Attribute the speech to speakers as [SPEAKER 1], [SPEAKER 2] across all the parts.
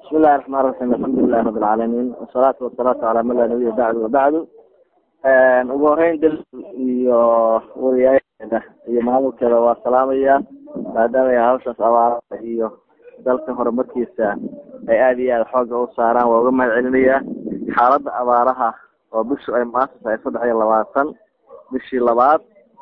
[SPEAKER 1] bismi illahi raxmaan raxiim alxamdulilahi rabi alcaalamiin wasalaatu wasalaamu calaa man laa nabiya bacdu wabacdu ugu horeyn dal iyo wariyaasheeda iyo maamulkeeda waa salaamaya maadaama ay hawshaas abaarada iyo dalka horumarkiisa ay aada iyo aada xooga u saaraan waa uga mahad celinayaa xaaladda abaaraha oo bishu ay maanta tahay saddex iyo labaatan bishii labaad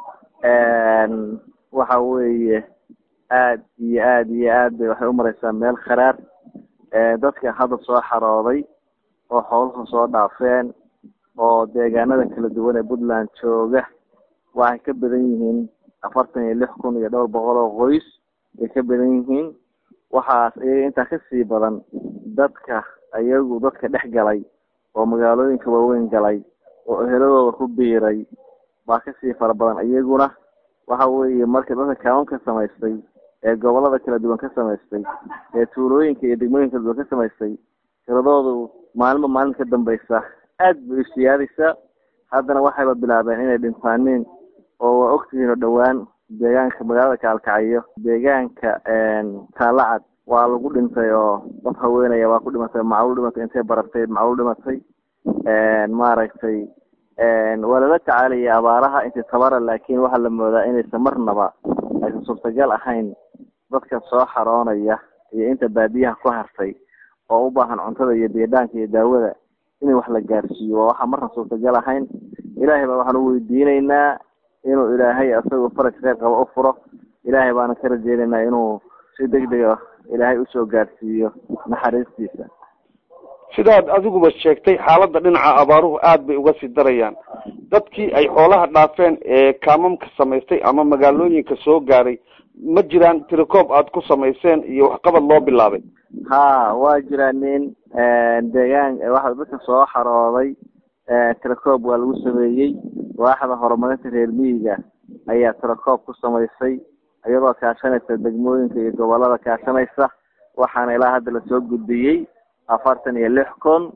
[SPEAKER 1] waxa weeye aad iyo aad iyo aad bay waxay umareysaa meel kharaar dadka hadda soo xarooday oo xooluhu soo dhaafeen oo deegaanada kala duwan ee puntland jooga waxay ka badan yihiin afartan iyo lix kun iyo dhowr boqol oo qoys ay ka badan yihiin waxaas iyaga intaa kasii badan dadka iyagu dadka dhex galay oo magaalooyinka waaweyn galay oo eheladooda ku biiray baa kasii fara badan iyaguna waxa weeye marka dadka kaawan ka samaystay ee gobolada kala duwan ka samaystay ee tuulooyinka iyo degmooyinka kala duwan ka samaystay tiradoodu maalinba maalin ka dambeysa aad bay isiyaadaysaa haddana waxayba bilaabeen inay dhintaaniin oo waa ogtihiin oo dhowaan deegaanka magaalada kaalkacayo deegaanka taalacad waa lagu dhintay oo dad haweenaya waa ku dhimatay macluul dhimatay intay baratay macluul dhimatay maaragtay waa lala tacaalaya abaaraha intii tabara laakin waxaa la moodaa inaysan marnaba aysan suurtagal ahayn dadka soo xaroonaya iyo inta baadiyaha ku hartay oo u baahan cuntada iyo biidhaanka iyo daawada in wax la gaarsiiyo waa waxaa marna suurtagal ahayn ilaahay baa waxaan u weydiinaynaa inuu ilaahay asagoo faraj kheyr qaba u furo ilaahay baana ka rajeynaynaa inuu si degdega ilaahay usoo gaarsiiyo naxariistiisa
[SPEAKER 2] sidaad adiguba sheegtay xaaladda dhinaca abaaruhu aad bay uga sii darayaan dadkii ay xoolaha dhaafeen ee kaamamka samaystay ama magaalooyinka soo gaaray ma jiraan tirikoob aad ku samayseen iyo waxqabad loo bilaabay
[SPEAKER 1] ha waa jiraa nin deegaan waxa dadka soo xarooday tirakoob waa lagu sameeyey waaxda horumarinta reer miyiga ayaa tirakoob ku samaysay iyadoo kaashanaysa degmooyinka iyo gobolada kaashanaysa waxaana ilaa hadda lasoo gudbiyey afartan iyo lix kun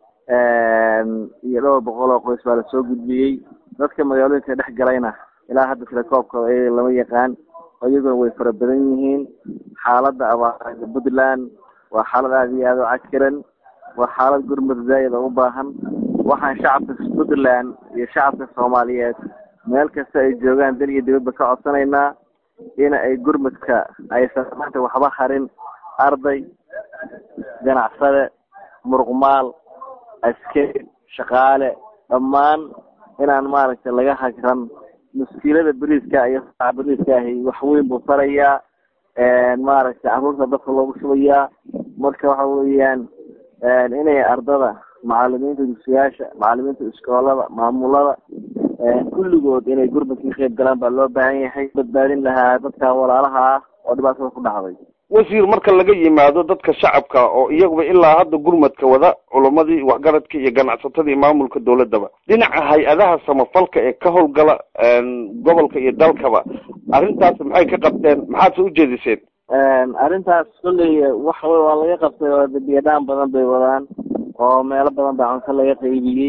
[SPEAKER 1] iyo dhowr boqol oo qoys baa lasoo gudbiyey dadka magaalooyinka dhex galayna ilaa hadda tilakoobka iyaga lama yaqaan iyaguna way fara badan yihiin xaaladda abaarada puntland waa xaalad aada iyo aada u cakiran waa xaalad gurmud zaa'id oo u baahan waxaan shacabka puntland iyo shacabka soomaaliyeed meel kasta ay joogaan dal iyo dibadba ka codsanaynaa in ay gurmudka aysan maanta waxba harin arday ganacsade muruqmaal askari shaqaale dhammaan inaan maaragtay laga hagran muskiilada beriiska iyo beriiska ahi wax weyn buu tarayaa maaragtay caruurta dadka loogu shubayaa marka waxa weeyaan inay ardada macalimiinta dugsiyaasha macalimiinta iskoolada maamulada kulligood inay gurmadka ka qayb galaan baa loo baahan yahay badbaadin lahaa dadka walaalaha ah oo dhibaatada ku dhacday
[SPEAKER 2] wasiir marka laga yimaado dadka shacabka oo iyaguba ilaa hadda gurmadka wada culamadii waxgaradka iyo ganacsatadii maamulka dawladaba dhinaca hay-adaha samafalka ee ka howlgala gobolka iyo dalkaba arrintaas maxay ka qabteen maxaad se ujeediseen
[SPEAKER 1] arrintaas kolley waxa wey waa laga qabtay oo biyadhaan badan bay wadaan oo meelo badan baa cunto laga qaybiyey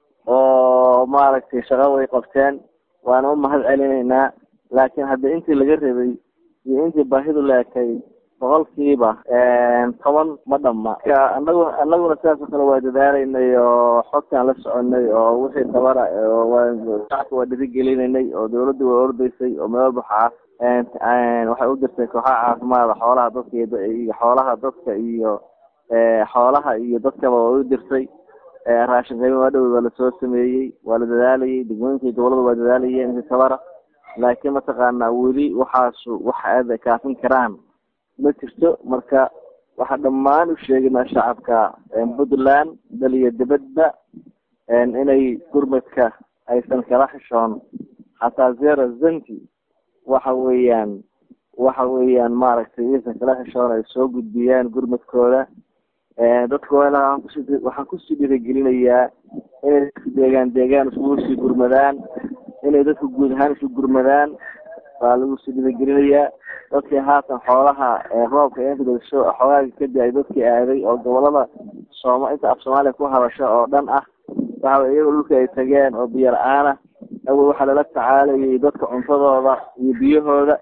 [SPEAKER 1] oo maaragtay shaqo way qabteen waana u mahad celinaynaa laakiin hadda intii laga rabay iyo intii baahidu leekay boqolkiiba toban ma dhama anagu anaguna sidaas oo kale waa dadaalaynay oo xogtaan la soconay oo wixii tabara shacabka waa dhirigelinaynay oo dawladda waa ordaysay oo meel buxaas waxay u dirtay kooxaha caafimaada xoolaha dadka iyo xoolaha dadka iyo xoolaha iyo dadkaba waa u dirtay raashin qaybi waa dhow waa lasoo sameeyey waa la dadaalayay degmooyinka iyo gobolada waa dadaalayeen intii tabara laakiin mataqaanaa weli waxaasu wax aada kaafin karaan ma jirto marka waxaa dhammaan u sheegaynaa shacabka puntland dal iyo dibadba inay gurmadka aysan kala xishoon xataa zero zanti waxa weeyaan waxa weeyaan maaragtay aysan kala xishoon ay soo gudbiyaan gurmadkooda dadka waxaan kusii dhiirigelinayaa inay deegaan deegaan iskugu sii gurmadaan inay dadka guud ahaan isu gurmadaan baa lagu sii dhiirigelinayaa dadkii haatan xoolaha roobka inkaso xoogaaga kadib ay dadkii aaday oo gobolada sooma inta af soomaaliya ku hadasho oo dhan ah waxa iyagoo dhulka ay tageen oo biyo la-aan ah awel waxaa lala tacaalayay dadka cuntadooda iyo biyahooda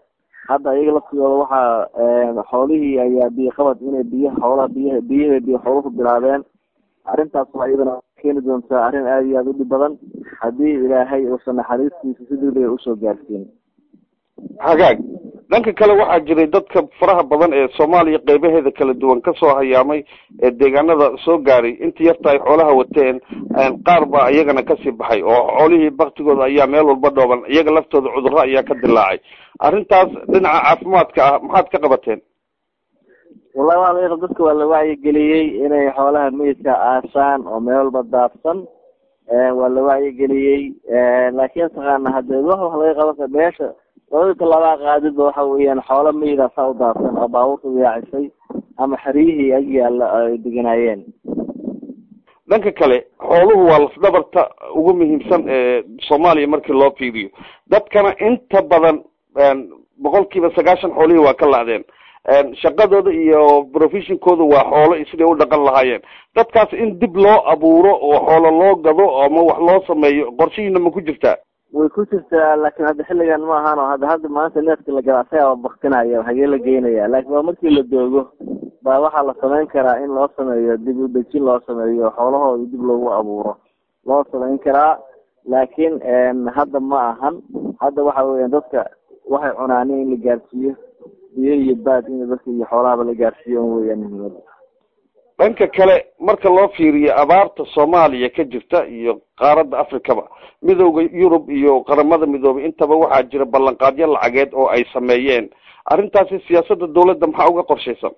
[SPEAKER 1] hadda iyaga laftigooda waxaa xoolihii ayaa biyo qabad inay biyaha xoolaha biyaha biyaha biyo xooluhu bilaabeen arrintaas waa iyadana keeni doontaa arrin aada iyo aada u dhib badan haddii ilaahay uusan naxariistiisa si degdega usoo gaarsiin
[SPEAKER 2] hagaag dhanka kale waxaa jiray dadka faraha badan ee soomaaliya qeybaheeda kala duwan kasoo hayaamay ee deegaanada soo gaaray inta yarta ay xoolaha wateen qaar baa iyagana kasii baxay oo xoolihii baktigooda ayaa meel walba dhooban iyaga laftooda cudurro ayaa ka dilaacay arrintaas dhinaca caafimaadka ah maxaad ka qabateen
[SPEAKER 1] wallahi waa laga dadka waa la wacyigeliyey inay xoolaha meydka aasaan oo meel walba daadsan waa la wacyigeliyey laakiin taqaana hadee wax wax laga qaban meesha labada talabaa qaadidba waxa weeyaan xoolo meyda saa u daadsan oo baabuurta yaacisay ama xeryihii ag yaalla ay deganaayeen
[SPEAKER 2] dhanka kale xooluhu waa lafdhabarta ugu muhiimsan ee soomaaliya markii loo fiiriyo dadkana inta badan boqol kiiba sagaashan xoolihii waa ka lacdeen shaqadooda iyo professionkooda waa xoolo siday u dhaqan lahaayeen dadkaas in dib loo abuuro oo xoolo loo gado ama wax loo sameeyo qorshihiina ma ku jirtaa
[SPEAKER 1] way ku jirtaa laakiin hadda xilligan ma ahaan oo hadda hadda maanta neefka la gala asagaa baktinaya hagee la geynaya laakiin waa markii la doogo baa waxaa la samayn karaa in loo sameeyo dib u dejin loo sameeyo xoolahooda dib loogu abuuro loo samayn karaa laakiin hadda ma ahan hadda waxa weeyaan dadka waxay cunaan in la gaarsiiyo biyo iyo baad in dadka iyo xoolahaba la gaarsiiyo un weeyaan muhiimada
[SPEAKER 2] dhanka kale marka loo fiiriyo abaarta soomaaliya ka jirta iyo qaaradda africaba midooda yurub iyo qaramada midoobay intaba waxaa jira ballanqaadyo lacageed oo ay sameeyeen arrintaasi siyaasadda dawladda maxaa uga qorshaysan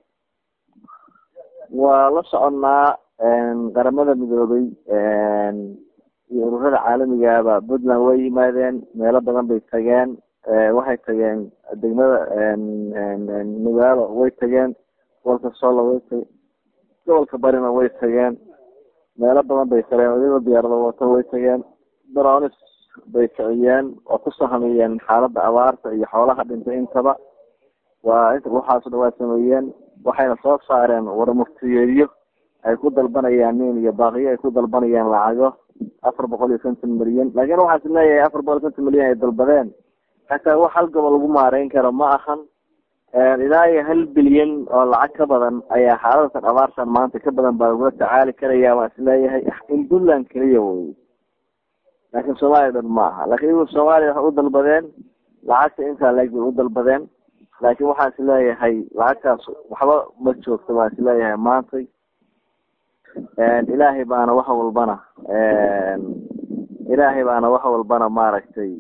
[SPEAKER 1] waa la soconnaa qaramada midoobay iyo ururada caalamigaaba puntland way yimaadeen meelo badan bay tageen waxay tageen degmada nugaalo way tageen gobolka solo way tageen gobolka barina way tageen meelo badan bay tageen wadada diyaarada wato way tageen dronis bay kiciyeen oo ku sahamiyeen xaaladda abaarta iyo xoolaha dhintay intaba waa inta waxaaso dhan waa sameeyeen waxayna soo saareen warmuftiyeedyo ay ku dalbanayaan nin iyo baaqiyo ay ku dalbanayaan lacago afar boqol iyo konton milyan laakiin waxaas leeyahay afar boqol iyo konton milyan ay dalbadeen hataa wax hal gobol lagu maareyn karo ma ahan ilaa iyo hal bilyan oo lacag ka badan ayaa xaaladatan abaartan maanta ka badan baa lagula tacaali karaya waa isleeyahay in puntland keliya wey laakiin soomaaliya dhan ma aha laakiin iyagu soomaaliya waxay u dalbadeen lacagta intaa leeg bay u dalbadeen laakiin waxaan is leeyahay lacagtaas waxba ma joogto baan is leeyahay maantay ilaahay baana wax walbana ilaahay baana wax walbana maaragtay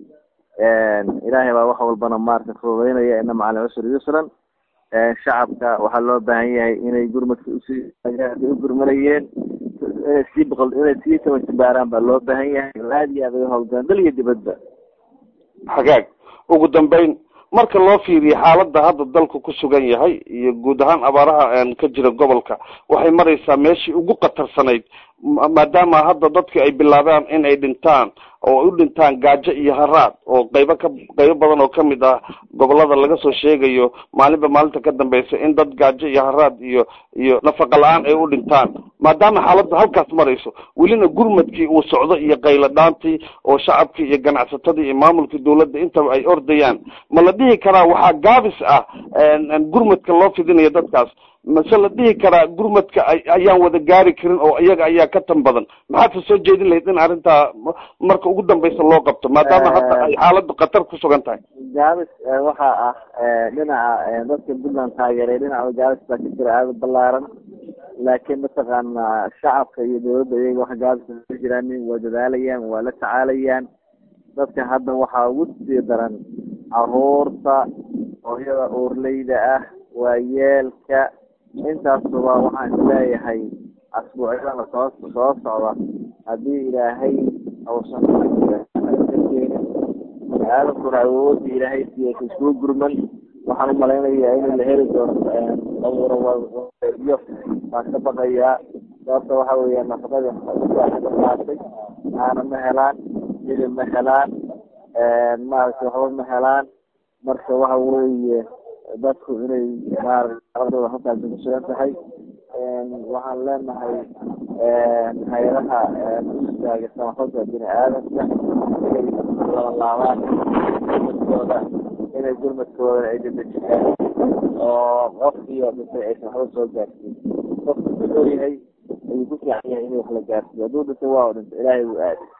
[SPEAKER 1] ilaahay baa wax walbana maaragtay fududeynaya ina maca alcusri yusran shacabka waxaa loo baahan yahay inay gurmadka usii u gurmanayeen inay sii boqol inay sii tabantibaaraan baa loo baahan yahay aad iyo aad ay howlgalaan dal iyo dibadba
[SPEAKER 2] hagaag ugu dambeyn marka loo fiiriyo xaaladda hadda dalku ku sugan yahay iyo guud ahaan abaaraha ka jira gobolka waxay maraysaa meeshii ugu khatarsanayd maadaama hadda dadki ay bilaabaan in ay dhintaan oo u dhintaan gaajo iyo haraad oo qaybo ka qaybo badan oo kamid ah gobolada laga soo sheegayo maalinba maalinta ka dambeysa in dad gaajo iyo haraad iyo iyo nafaqa la-aan ay u dhintaan maadaama xaaladda halkaas marayso welina gurmadkii uu socdo iyo qaylo dhaantii oo shacabkii iyo ganacsatadii iyo maamulkii dawladda intaba ay ordayaan ma la dhihi karaa waxaa gaabis ah gurmadka loo fidinayo dadkaas mase la dhihi karaa gurmadka ayaan wada gaari karin oo iyaga ayaa ka tan badan maxaadse soo jeedin lahayd in arrintaa marka ugu dambeysa loo qabto maadaama hadda ay xaaladdu khatar ku sugan tahay
[SPEAKER 1] gaabis waxaa ah dhinaca dadka puntland taageeray dhinaca gaabis baa ka jira aada balaaran laakiin mataqaana shacabka iyo dawladda iyaga wax gaabis ka jiraanin waa dadaalayaan waa la tacaalayaan dadka hadda waxaa ugu sii daran caruurta hooyada uurleyda ah waayeelka intaasuba waxaan isleeyahay asbuucyadana soo soo socda haddii ilaahay ausan keenin aadankuna awoodda ilaahay siiya iskugu gurman waxaan umalaynayaa in la heli doono abuuryo baan ka baqayaa sababta waxa weeya nafaqadii qaatay aana ma helaan hilib ma helaan maaragtay waxba ma helaan marka waxa weeye dadku inay maaragtay xaaladooda halkaasi ku sugan tahay waxaan leenahay hay-adaha u istaaga samafalka bini aadamka inay labalaabaan dadkooda inay gurmadkoodan ay dadejiyaan oo qofkii oo dhintay aysan waxba soo gaarsiin qofku ku dhow yahay ayuu ku fiican yahay inuu wax la gaarsiiyo hadduu dhintay waa u dhintay ilaahay buu aaday